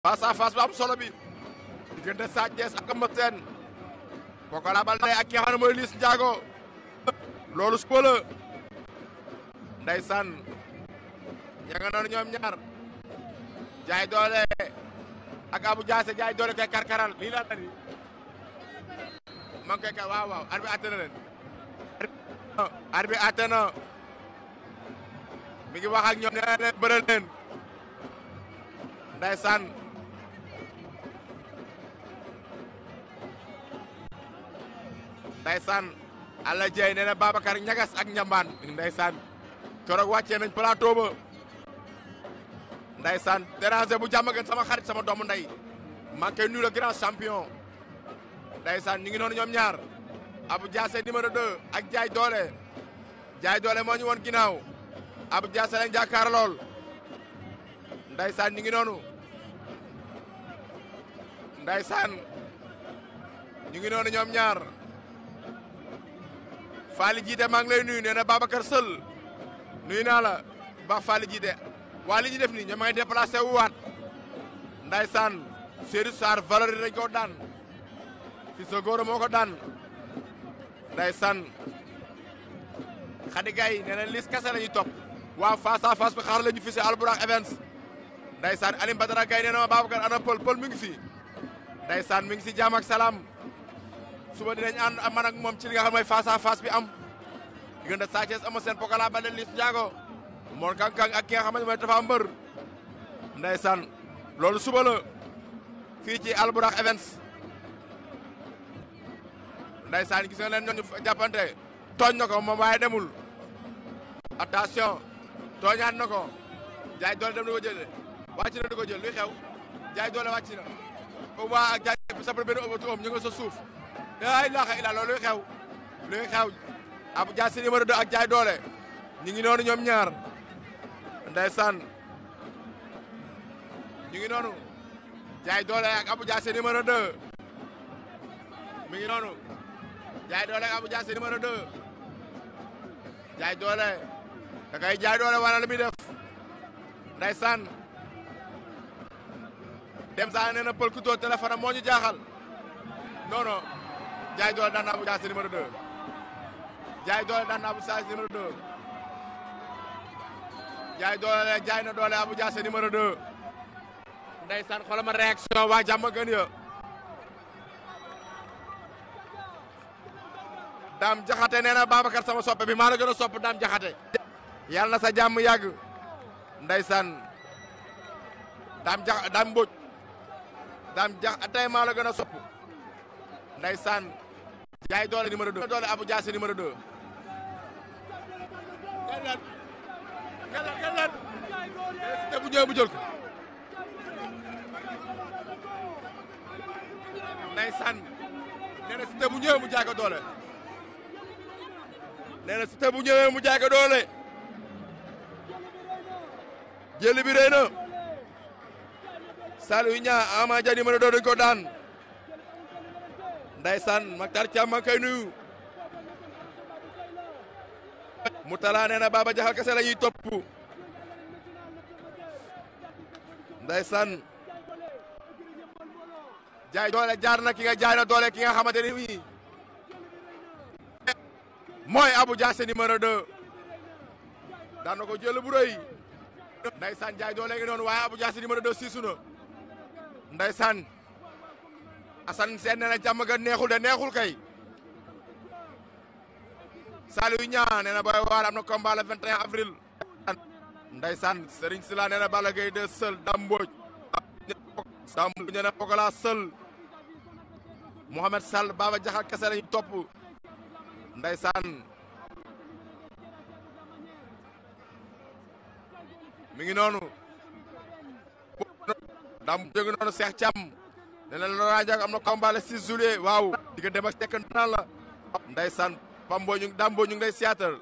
face à face bu am solo bi diggante Sa Thiès ak Eumeu Sène Pokola Baldé ak ki nga xam ne mooy Liss Ndiago loolu suba la ndeysaan ya nga noonu ñoom ñaar jaay doole ak Abou Diassé jaay doole koy karkaral lii laa tani ma ngi koy kar waaw waaw arbi atte na leen arbi atte na mi ngi wax ak ñoom nee na leen bëral leen ndeysaan ndeysaan Alla Dieye nee na Babacar ñagas ak ñambaan ndeysaan keroog wàccee nañ plateau ba ndeysaan déranger bu jàmm gën sama xarit sama doomu ndey maa koy nuyu le grand champion ndeysaan ñu ngi noonu ñoom ñaar Abou Diassé numéro 2 ak Jaay Doole Jaay Doole moo ñu woon ginnaaw Abou Diassé lañ jàkkaar lool ndeysaan ñu ngi noonu ndeysaan ñu ngi noonu ñoom ñaar Faly Jiite maa ngi lay nuyu nee na Babacar Seul nuyu naa la baax Faly Jiite waa li ñu def nii ñoom ngay déplacé wu waat ndeysaan Seydou Sarr valeur dañ ko daan fi sa góor moo ko daan ndeysaan Khady Gaye nee na Liss kese la ñuy topp waa face à face bi xaar la ñu fi si Albourakh Events ndeysaan Alim Badara Gaye nee na ma Babacar ana pël pël mi ngi fi ndeysaan mi ngi si jaam ak salaam suba dinañ ànd ak man ak moom ci li nga xam mooy face à face bi am diggante Sa Thiès Eumeu Sène Pokola Baldé Liss Ndiago Mor Kang Kang ak ki nga xamante mooy Tapha Mbeur ndeysaan loolu suba la fii ci Albourakh Events ndeysaan gis nga leen ñooñu jàppante tooñ na ko moom waaye demul attention tooñaat na ko jaay doole dem na ko jël wàcc na di ko jël luy xew jaay doole wàcc na ko waa ak jaay bi sabal benn ëmbatu om ñu nga sa suuf laa ilaaha illa loolu luy xew luy xew Abou Diassé numéro 2 ak jaay doole ñu ngi noonu ñoom ñaar ndeysaan ñu ngi noonu jaay doole ak Abou Diassé numéro 2 mi ngi noonu jaay doole ak Abou Diassé numéro 2 jaay doole da kay jaay doole wala lu muy def ndeysaan dem saa nee na pël ku tóo téléphone am moo ñu jaaxal non non jaay doole daan na Abou Diassé numéro 2 jaay doole daan na Abou Diassé numéro 2 jaay doole jaay na doole Abou Diassé numéro 2 ndeysaan xoolal ma réaction waa jàmm gën ya daam jaxate nee na Babacar sama soppe bi maa la gën a sopp daam jaxate yàlla na sa jàmm yàgg ndeysaan daam jax daam mbóoj daam jax tey maa la gën a sopp ndeysaan jaay doole numéro 2 doole Abou Diassé numéro 2 ngeen leen ngeen leen ngeen leen te bu ñëwee bu jël ko ndeysaan nee na si te bu ñëwee mu jaay ko doole nee na Siteu bu ñëwee mu jaay ko doole jëli bi rëy na Saliou Niang Ama Dia numéro 2 dañ ko daan ndeysaan Maktar Thiam ma koy nuyu mu talaa nee na Baba Jaxal kese la ñuy topp ndeysaan jaay doole jaar na ki nga jaay na doole ki nga xamante ni nii mooy Abou Diassé numéro 2 daan na ko jël bu rëy ndaysaan jaay doole ngi noonu waaye Abou Diassé numéro 2 siisu na ndaysaan Assane seen nee na jàmm ga neexul de neexul kay Saliou Niang nee na booy waar am na combat le 21 avril ndaysaan Serigne Sila nee na Balla Gaye de Seul Dame Mbodj Dame Mbodj nee na Pokola Seul Mohamed Sall Baba Jaxal kese lañu topp Ndeysaan mi ngi noonu dam jógi noonu Cheikh Thiam ne leen Laurent Ndiago am na combat le 6 juillet waaw diggante dem ak tekk naan la Ndeysaan Pambo ñu Dambo ñu ngi lay siyaatal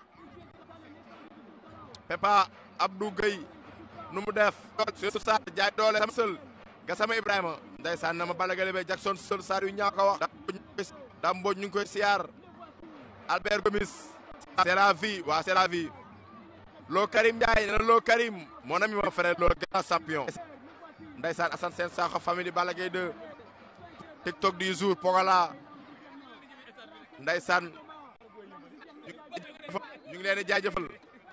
Pepa Abdou Gueye nu mu def su sa jaay doole sama sël ga sama Ibrahima Ndeysaan na ma Balla Gaye be Jackson sël saar yu ñaa ko wax Dambo ñu ngi koy siyaar Albert Gomis c'est la vie waaw c'est la vie Lo Karim Ndiaye nee na Lo Karim mon ami mon frère Lo grand champion ndaysaan Assane Sène Sakho famille Balla Gaye 2 TikTok du jour Pogola ndaysaan ñu ngi leen di jaajëfal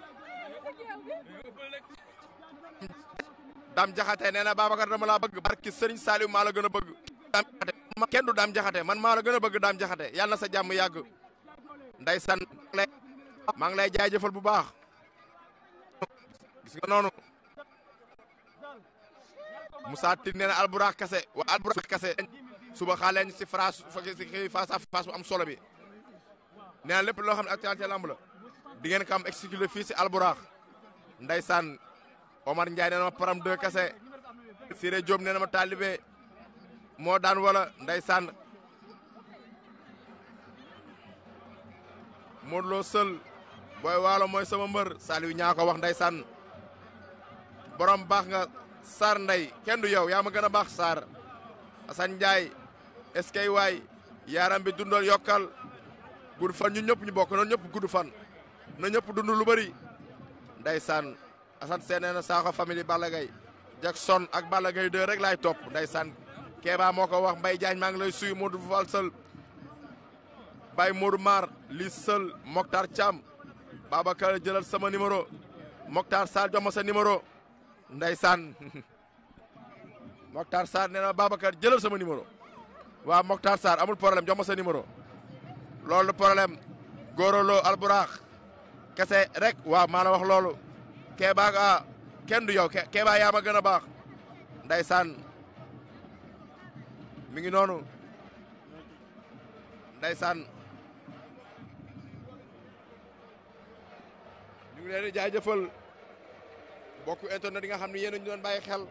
Dame Jaxate nee na Babacar dama laa bëgg barki Serigne Saliou maa la gën a bëgg Dame Jaxate kenn du Dame Jaxate man maa la gën a bëgg Dame Jaxate yàlla na sa jàmm yàgg ndaysaan maa ngi lay jaajëfal bu baax gis nga noonu Moussa Tine nee na alburax kase wa alburax kase suba xaaleen si phrase si face à face bu am solo bi nee na lépp loo xam ne actualité lamb la di ngeen ko am exclusif fii si alburax ndaysaan Omar Ndiaye nee na ma param deux kase Siré Diop nee na ma taalibe moo daan wala ndaysaan Modou Lo sël booy waalo mooy sama mbër Saliou ñaa ko wax ndaysaan borom baax nga Sarr Ndey kenn du yow yaa ma gën a baax Sarr Assane Ndiaye est-ce que waay yaaram bi dundal yokkal gudd fan ñu ñëpp ñu bokk noonu ñëpp gudd fan na ñëpp dund lu bëri ndaysaan Assane Sène nee na Sakho famille Balla Gaye Jackson ak Balla Gaye 2 rek laay topp ndaysaan Kéba moo ko wax Mbaye Diagne maa ngi lay suy Modou Fall Sël Baye Modou Mar li Sël Mokhtar Thiam Babacar jëlal sama numéro Mokhtar Sall jox ma sa numéro ndaysaan Mokhtar Sarr nee na Babacar jëlal sama numéro waaw Mokhtar Sarr amul problème jox ma sa numéro loolu problème góoroloo alburax kese rek waaw maa la wax loolu Kéba ga kenn du yow Kéba yaa ma gën a baax ndaysaan mi ngi noonu ndaysaan ñu ngi leen di jaajëfal mbokku internet yi nga xam ne yéen a ñu doon bàyyi xel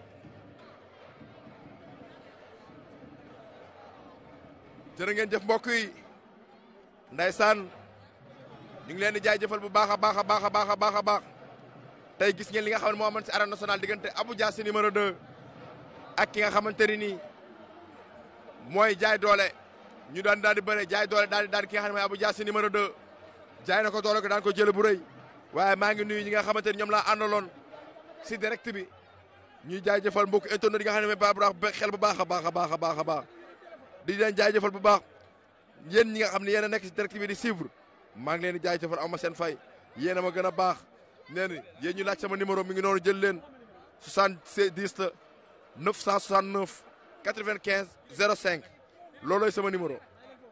jërë ngeen jëf mbokk yi ndaysaan ñu ngi leen di jaajëfal bu baax a baax a baax a baax a baax a baax tey gis ngeen li nga xam ne moo amoon si arène nationale diggante Abou Diassy numéro 2 ak ki nga xamante ni nii mooy jaay doole ñu daan daal di bëre jaay doole daal di daal ki nga xam ne mooy Abou Diassy numéro 2 jaay na ko doole ko daan ko jële bu rëy waaye maa ngi nuyu ñi nga xamante ni ñoom laa àndaloon si direct bi ñuy jaajëfal mbokk internet yi nga xam ne mooy baax xel bu baax a baax a baax a baax a baax di leen jaajëfal bu baax yéen ñi nga xam ne yéen a nekk si direct bi di suivre maa ngi leen di jaajëfal aw ma seen fay yéen a ma gën a baax nee na yéen ñu laaj sama numéro mi ngi noonu jël leen 70 la 969 95 05 loolooy sama numéro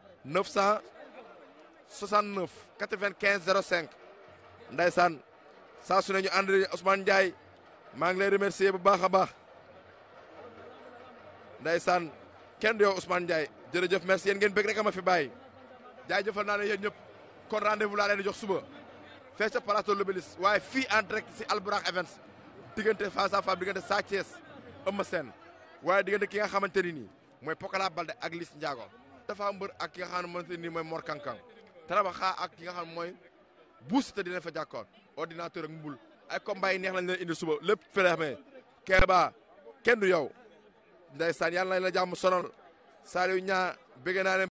969 95 05 ndaysaan saa su ne ñu ànd Ousmane Ndiaye maa ngi lay remercier bu baax a baax ndaysaan kenn du yow Ousmane Ndiaye jërëjëf merci yéen ngeen bëgg rek a ma fi bàyyi jaajëfal naa ne yéen ñëpp kon rendez-vous laa leen di jox suba fee ca plateau Lobelis waaye fii en direct si Albourakh Events diggante face à face diggante Sa Thiès Eumeu Sène waaye diggante ki nga xamante ni nii mooy Pokola Balde ak Liss Ndiago dafa mbër ak ki nga xamante ni mooy Mor Kankang Tarabaxa ak ki nga xam mooy buus te dina fa jàkkoon ordinateur ak mbul ay combat yi neex lañ leen indi suba lépp feleexmee Kéba kenn du yow ndeysaan yàlla na la jàmm sonal Saliou ñaa bëgg naa leen